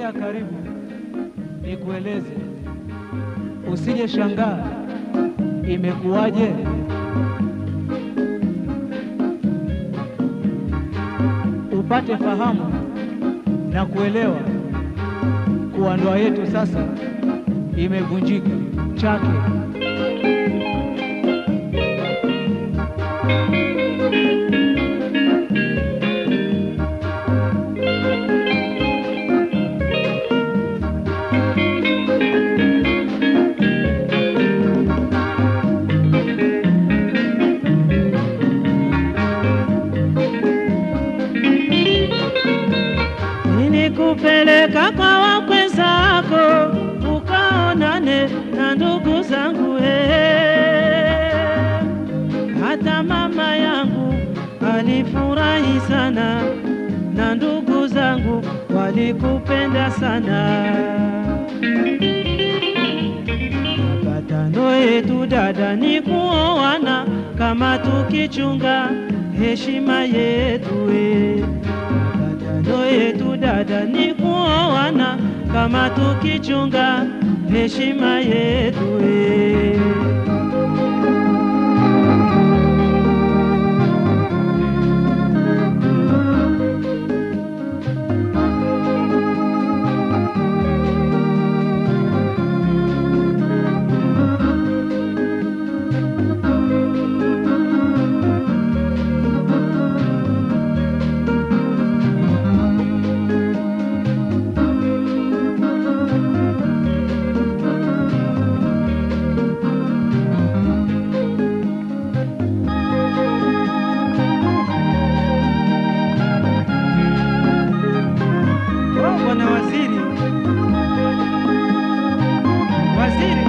Sogea karibu nikueleze, usije shangaa imekuwaje. Upate fahamu na kuelewa kuwa ndoa yetu sasa imevunjika chake. Nilikupeleka kwa wakwe zako ukaonane na ndugu zangu eh. Hata mama yangu alifurahi sana na ndugu zangu walikupenda sana. Mapatano yetu dada ni kuoana kama tukichunga heshima yetu eh. Mapatano yetu dada ni kuoana kama tukichunga heshima yetu eh. Oh, Bwana Waziri, waziri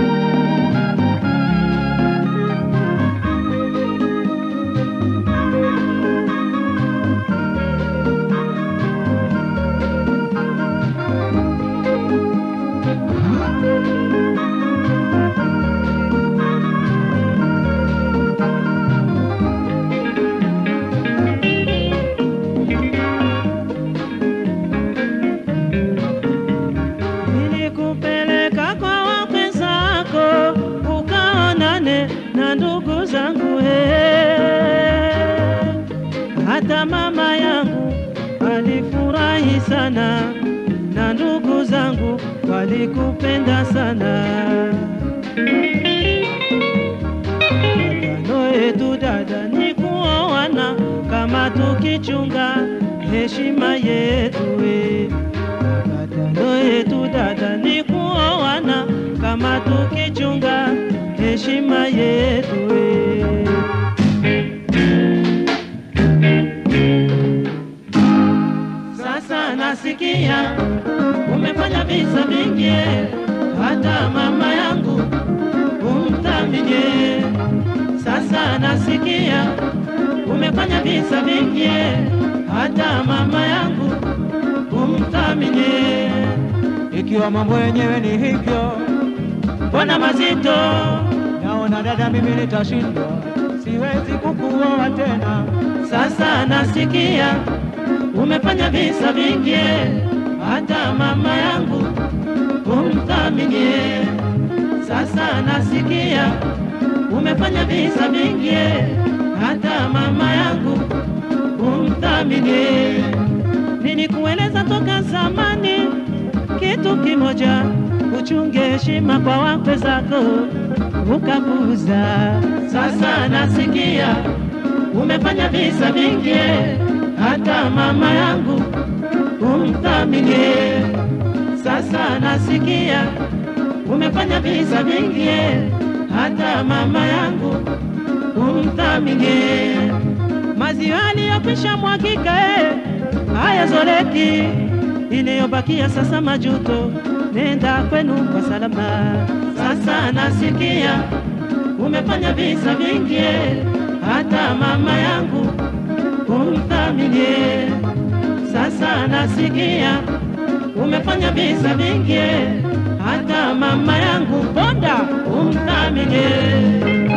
Nilikupeleka kwa wakwe zako ukaonane na ndugu zangu eh. Hata mama yangu alifurahi sana na ndugu zangu walikupenda sana. Mapatano yetu dada ni kuoana kama tukichunga heshima yetu eh. Mapatano yetu dada ni kuoana kama tukichunga heshima yetu eh. Sasa nasikia umefanya visa vingi, hata mama yangu umtaminie. Sasa nasikia umefanya visa vingi, hata mama yangu umtaminie. Ikiwa mambo yenyewe ni hivyo, Mbona mazito naona dada, mimi nitashindwa, siwezi kukuoa tena. Sasa nasikia umefanya visa vingi, hata mama yangu umthaminie. Sasa nasikia umefanya visa vingi, hata mama yangu umthaminie. Nilikueleza toka zamani kitu kimoja, uchunge heshima kwa wakwe zako, ukapuuza. Sasa nasikia umefanya visa vingi, hata mama yangu umthaminie. Sasa nasikia umefanya visa vingi, hata mama yangu umthaminie. Maziwa aliyokwisha mwagika eh, hayazoleki, iliyobakia sasa majuto, nenda kwenu kwa salama. Sasa nasikia umefanya visa vingi, hata mama yangu umthaminie. Sasa nasikia umefanya visa vingi, hata mama yangu bonda umthaminie.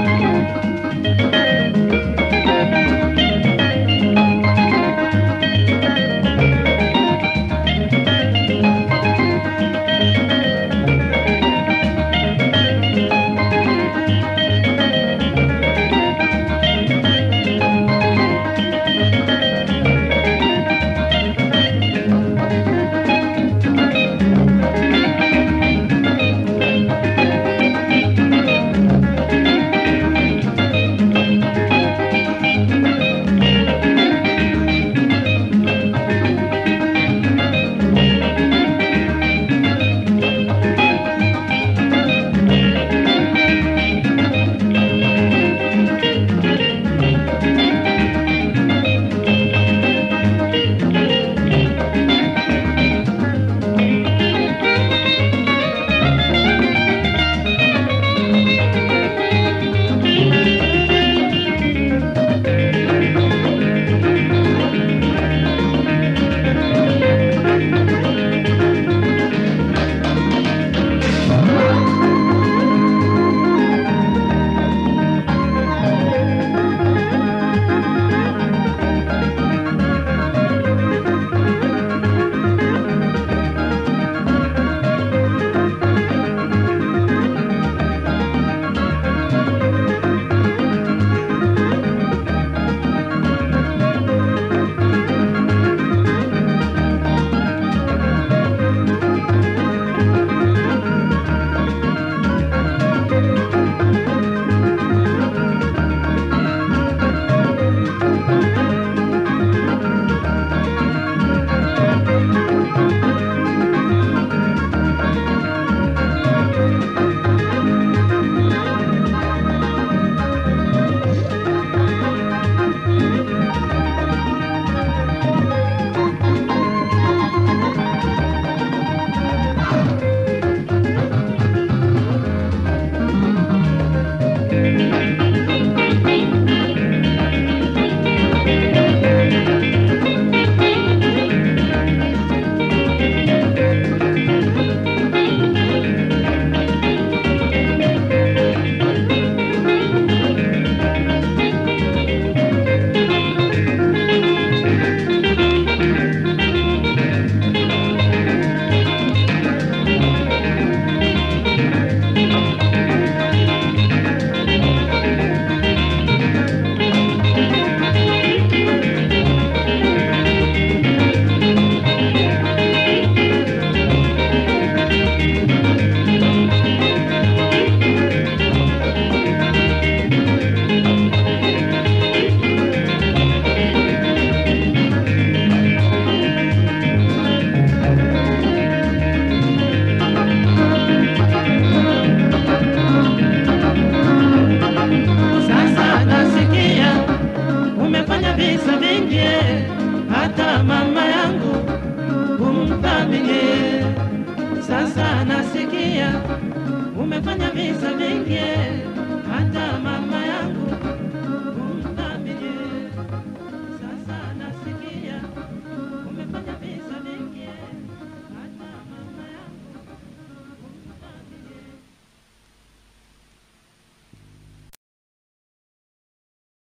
mingi, sasa nasikia umefanya visa vingi, hata mama yangu